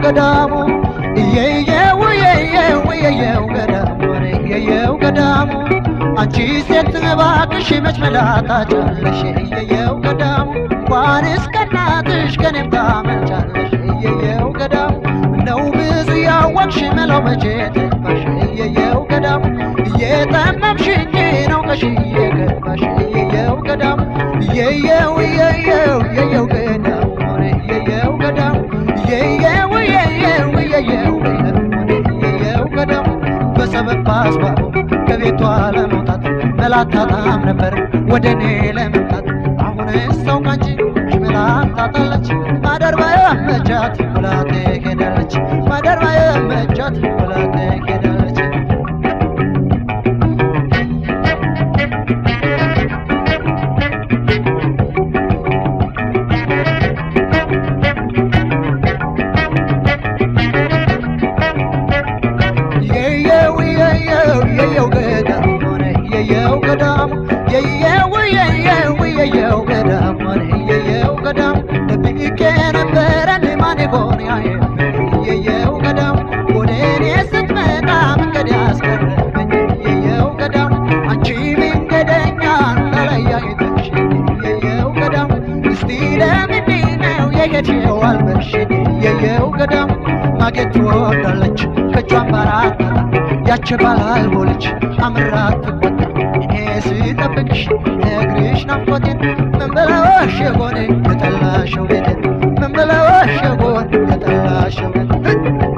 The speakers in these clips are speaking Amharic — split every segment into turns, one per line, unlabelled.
ገዳሙ እየየው እየየው እየየው ገዳሙ እየየው ገዳሙ አንቺ ሴት እባክሽ መች መላጣጫለሽ እየየው ገዳሙ እንኳንስ ከእናትሽ ከኔም ታመልጫለሽ እየየው ገዳሙ ነው ብዙ ያወቅሽ መላው መቼ ጠፋሽ እየየው ገዳሙ እየጠመምሽ እንጂ ነው ቀሽ እየገባሽ እየየው ገዳሙ እየየው እየየው እየየው ገዳሙ እየየው ገዳሙ እየየው እየየው እየየው እየየው ገዳሙ በሰበብ በአስባቡ ከቤቷ ለመውጣት መላታጣም ነበር ወደ እኔ ለመምጣት አሁን ሰው ካንቺ መላታጣለች ማደር ባያመቻት ብላ ትሄዳለች ማደር ባያመቻት ብላ ትሄዳለች የየው የየው የየው ገዳም ሆነ የየው ገዳም የየው የየው የየው ገዳም ሆነ የየው ገዳም ደብቄ ነበረን ማን ይሆን ያየው የየው ገዳም ወደ እኔ ስትመጣ መንገድ ያስቀረበኝ የየው ገዳም አንቺ መንገደኛ ተለያይተሽ የየው ገዳም እስቲ ለምንድን ነው የሄድሽው አልበሽ የየው ገዳም ማጌጥ ትወዳለች ከእጇን ባራት ያች ባላልቦለች አምራት ትቆጣ እኔ ስጠብቅሽ ነግርሽ ናፍቆቴን ምን ብለወሽ የሆነ የጠላሸው ቤቴን ምን ብለወሽ የሆነ የጠላሸው ቤቴን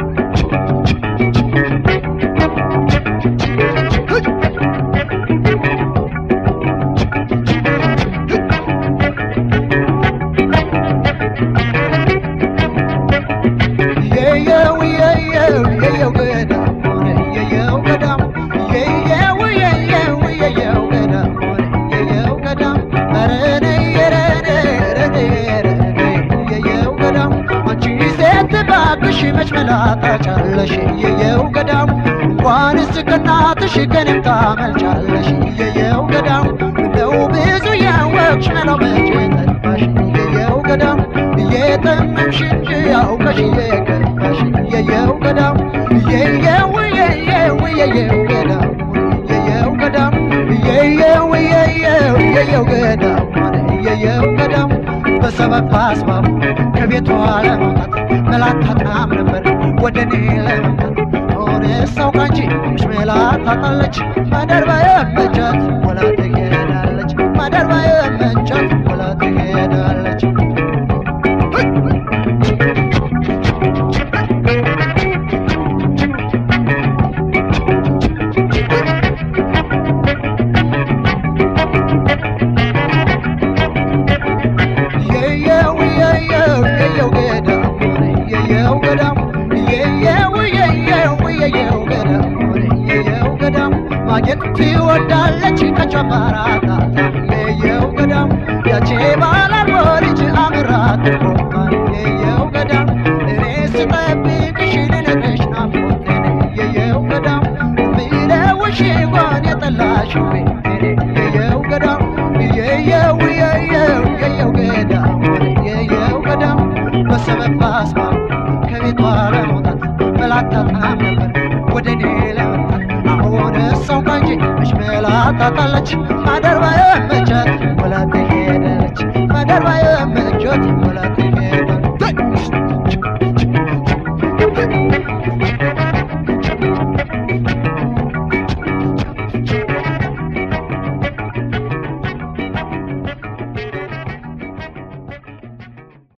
የየው የየው የየው ገዳም ሆነ የየው ገዳም የየው የየው የየው ገዳም ሆነ የየው ገዳም ኧረ ነይ ኧረ ነይ ኧረ ነይ ኧረ ነይ የየው ገዳም አንቺ ሴት እባክሽ መች መላጣጫለሽ የየው ገዳም እንኳንስ ከእናትሽ ከኔም ታመልጫለሽ የየው ገዳም እንደው ብዙ ያወቅሽ መላው መቼ ጠፋሽ የየው ገዳም እየጠመምሽ እንጂ አውቀሽ እየገባሽ የየው ገዳም የየው የየው የየው ገዳም የየው ገዳም የየው የየው የየው ገዳም የየው ገዳም በሰበብ በአስባቡ ከቤቷ ለመውጣት መላታጣም ነበር ወደ እኔ ለመምጣት ሆነ ሰው ካንቺ መላታጣለች ማደር ባየመቻት ወላ ትሄዳለች ማደር ባየመቻት ወላ ትሄዳለች የየው የየው የየው ገዳም የየው ገዳም የየው የየው የየው ገዳም የየው ገዳም ማጌጥ ትወዳለች ከጨመራታ የየው ገዳም ያቼ ባላርጎ ልጅ አምራት ቆማል የየው ገዳም እኔ ስጠብቅሽ ልነግርሽ ናፍቆቴን የየው ገዳም ብለውሽ ጎን የጠላሽ የየው ገዳም የየው የየው የየው ገዳም የየው ገዳም በሰበብ በአስባብ ከቤቷ ለመውጣት መላታጣም ነበር ወደ እኔ ለመምጣት አሁን ሰው ካንቺ መች መላታጣለች ማደር ባየመች